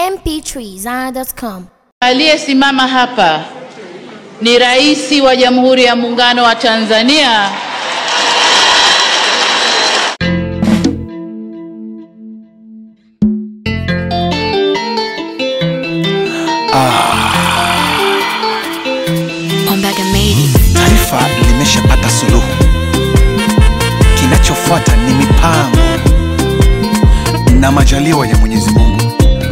mp3zara.com. Aliyesimama hapa ni Rais wa Jamhuri ya Muungano wa Tanzania Ombaga made it. Taifa limeshapata suluhu, kinachofuata ni mipango na majaliwa ya Mwenyezi Mungu.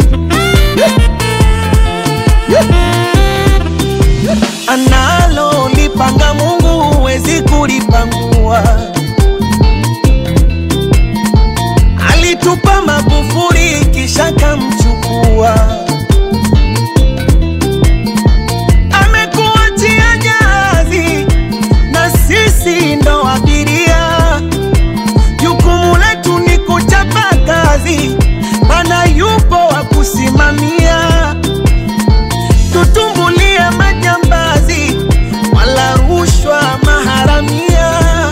analo lipanga Mungu huwezi kulipangua. Alitupa Magufuli kisha kamchukua, amekuachia jahazi na sisi ndo abiria. Jukumu letu ni kuchapa kazi, mana yupo wa kusimamia tutumbulie majambazi wala rushwa maharamia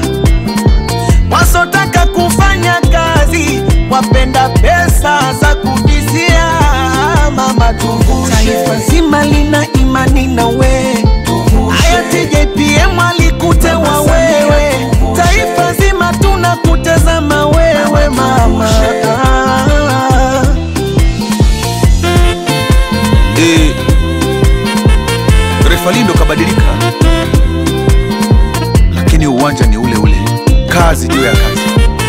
wasotaka kufanya kazi wapenda pesa za kubizia mama tuvushe taifa zima lina imani na we hayati JPM alikutewa wewe taifa zima tunakutazama wewe mama Eh, refa Lindo kabadilika, lakini uwanja ni ule ule, kazi juu ya kazi.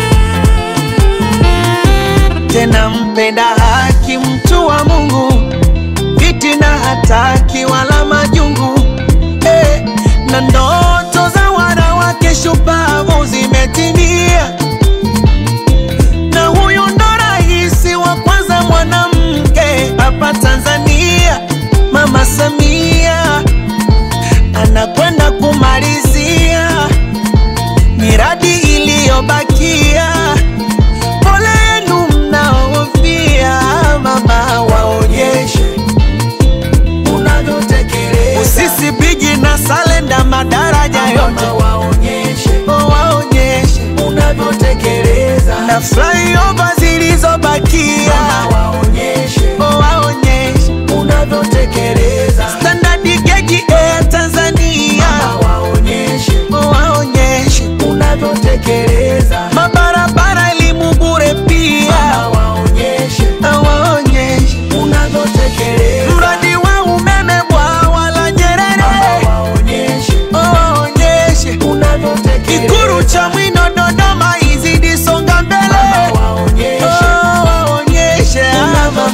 tena mpenda haki, mtu wa Mungu, fitina hataki wala majungu eh, na ndoto za wanawake shupavu zimetimia, na huyu ndo rais wa kwanza mwanamke hapa Tanzania, Mama Samia anakwenda kumalizia miradi iliyobakia pole yenu mnaofia, mama waonyeshe unavyotekeleza. Usisi bigi na salenda madaraja yote waonyeshe, waonyeshe unavyotekeleza. Na flyover zilizobakia waonyeshe, waonyeshe unavyotekeleza. Standard gauge Air Tanzania waonyeshe, waonyeshe unavyotekeleza. Mabarabara elimu bure pia waonyeshe, waonyeshe unavyotekeleza. Mradi wa umeme bwawa la Nyerere waonyeshe, waonyeshe unavyotekeleza. Ikuru cha Mwino Dodoma izidi songa mbele waonyeshe, waonyeshe mama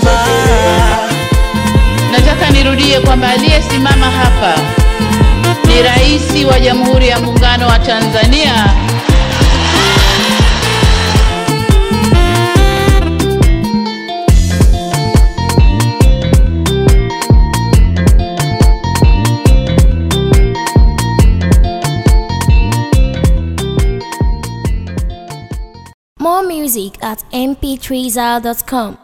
Nataka nirudie kwamba aliyesimama hapa ni Rais wa Jamhuri ya Muungano wa Tanzania More music at mp3zara.com.